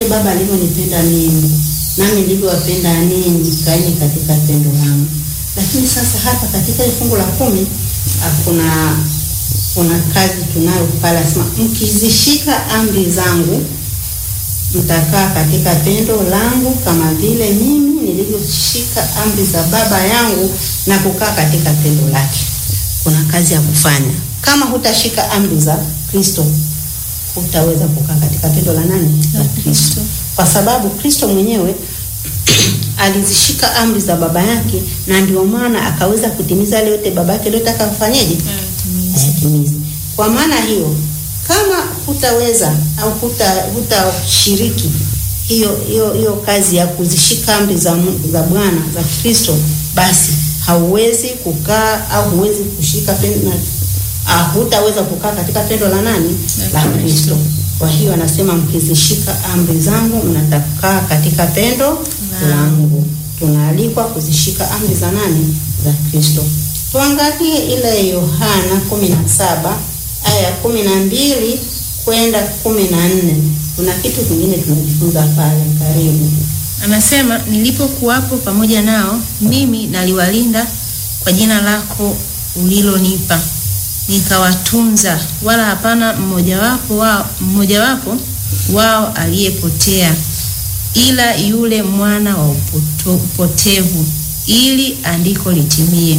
Baba alivyonipenda mimi, nami nilivyowapenda ninyi, kaeni katika pendo langu. Lakini sasa hapa katika ile fungu la kumi ah, kuna kuna kazi tunayo pale, asema mkizishika amri zangu mtakaa katika pendo langu kama vile mimi nilivyoshika amri za Baba yangu na kukaa katika pendo lake. Kuna kazi ya kufanya. Kama hutashika amri za Kristo, hutaweza kukaa katika pendo la nani? La Kristo, kwa sababu Kristo mwenyewe alizishika amri za baba yake, na ndio maana akaweza kutimiza yale yote baba yake aliyotaka kufanyeje, ayatimize. Kwa maana hiyo, kama hutaweza au huta hutashiriki hiyo hiyo hiyo kazi ya kuzishika amri za Mungu- za Bwana za Kristo, basi hauwezi kukaa au huwezi kushika pendo na ah, hutaweza kukaa katika pendo la nani? La Kristo. Kwa hiyo anasema mkizishika amri zangu mnatakaa katika pendo langu. Tunaalikwa kuzishika amri za nani? Za Kristo. Tuangalie ile Yohana kumi na saba aya ya kumi na mbili kwenda kumi na nne. Kuna kitu kingine tunajifunza pale. Karibu. Anasema, nilipokuwapo pamoja nao, mimi naliwalinda kwa jina lako ulilonipa, nikawatunza, wala hapana mmojawapo wao, mmojawapo wao aliyepotea, ila yule mwana wa upoto, upotevu, ili andiko litimie.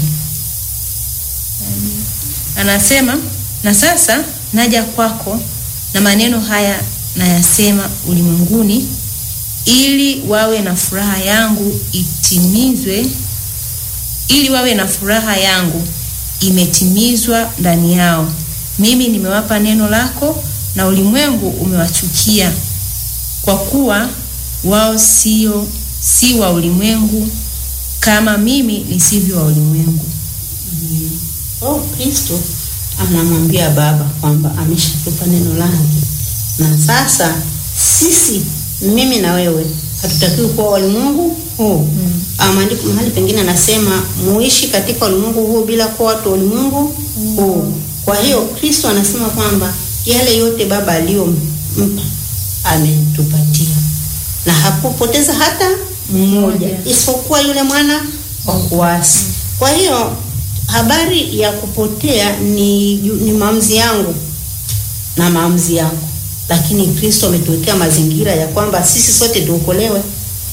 Anasema, na sasa naja kwako, na maneno haya nayasema ulimwenguni ili wawe na furaha yangu itimizwe, ili wawe na furaha yangu imetimizwa ndani yao. Mimi nimewapa neno lako, na ulimwengu umewachukia, kwa kuwa wao sio si wa ulimwengu kama mimi nisivyo wa ulimwengu. Oh, Kristo anamwambia Baba kwamba ameshatupa neno lake, na sasa sisi, mimi na wewe, hatutakiwi kuwa walimwengu huu. Ah, Maandiko mahali pengine anasema muishi katika ulimwengu huu bila kuwa watu wa ulimwengu huu. Kwa hiyo Kristo anasema kwamba yale yote Baba aliyompa ametupatia, na hakupoteza hata mmoja, Mmoja. isipokuwa yule mwana wa kuasi. Kwa hiyo habari ya kupotea ni, ni maamuzi yangu na maamuzi yako, lakini Kristo ametuwekea mazingira ya kwamba sisi sote tuokolewe.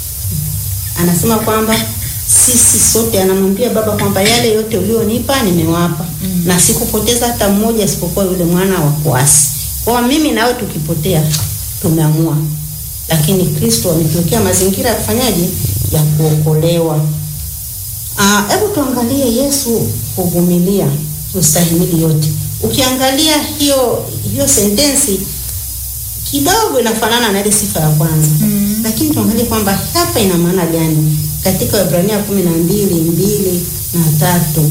Anasema kwamba sisi sote, anamwambia Baba kwamba yale yote ulionipa nimewapa, na sikupoteza hata mmoja isipokuwa yule mwana wa kuasi. Kwa hiyo mimi nawe tukipotea tumeamua, lakini Kristo ametuwekea mazingira ya kufanyaje, ya kuokolewa. Ah, hebu tuangalie Yesu kuvumilia kustahimili yote. Ukiangalia hiyo hiyo sentensi kidogo inafanana na ile sifa ya kwanza Mm. lakini tuangalie kwamba hapa ina maana gani katika Waebrania kumi na mbili mbili na tatu.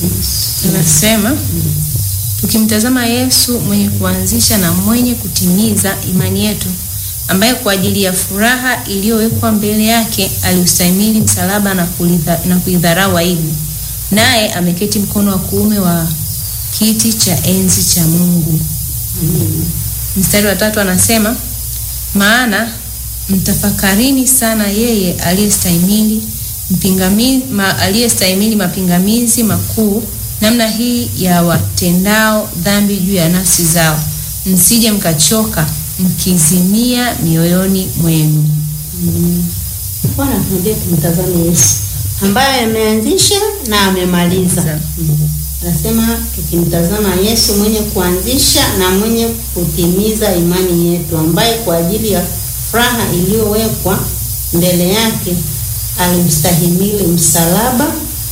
Anasema, tukimtazama Yesu mwenye kuanzisha na mwenye kutimiza imani yetu, ambaye kwa ajili ya furaha iliyowekwa mbele yake aliustahimili msalaba na kulidha- na kuidharau aibu, naye ameketi mkono wa kuume wa kiti cha enzi cha Mungu. Amen. Mstari wa tatu anasema, maana mtafakarini sana yeye aliyestahimili mpingami- ma, aliyestahimili mapingamizi makuu namna hii ya watendao dhambi juu ya nafsi zao, msije mkachoka mkizimia mioyoni mwenu. Amen. Bwana tuambie tumtazame Yesu ambaye ameanzisha na amemaliza. Za- Anasema tukimtazama Yesu mwenye kuanzisha na mwenye kutimiza imani yetu, ambaye kwa ajili ya furaha iliyowekwa mbele yake alimstahimili msalaba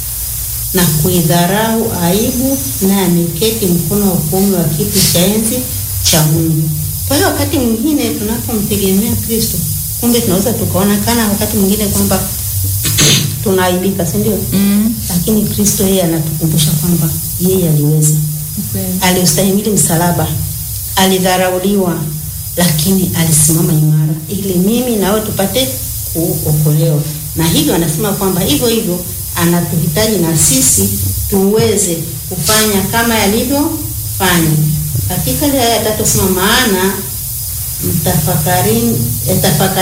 na kuidharau aibu, naye ameketi mkono wa kuume wa kiti cha enzi cha Mungu. Kwa hiyo wakati mwingine tunapomtegemea Kristo, kumbe tunaweza tukaonekana wakati mwingine kwamba tunaaibika, si ndio? Mm, Lakini Kristo yeye anatukumbusha kwamba yeye aliweza, kweli. aliustahimili msalaba, alidharauliwa, lakini alisimama imara ili mimi nawe tupate kuokolewa. Na hivyo anasema kwamba hivyo hivyo anatuhitaji na sisi tuweze kufanya kama yalivyofanya. Katika ile aya ya tatu sema maana mtafakarini, eh, tafakari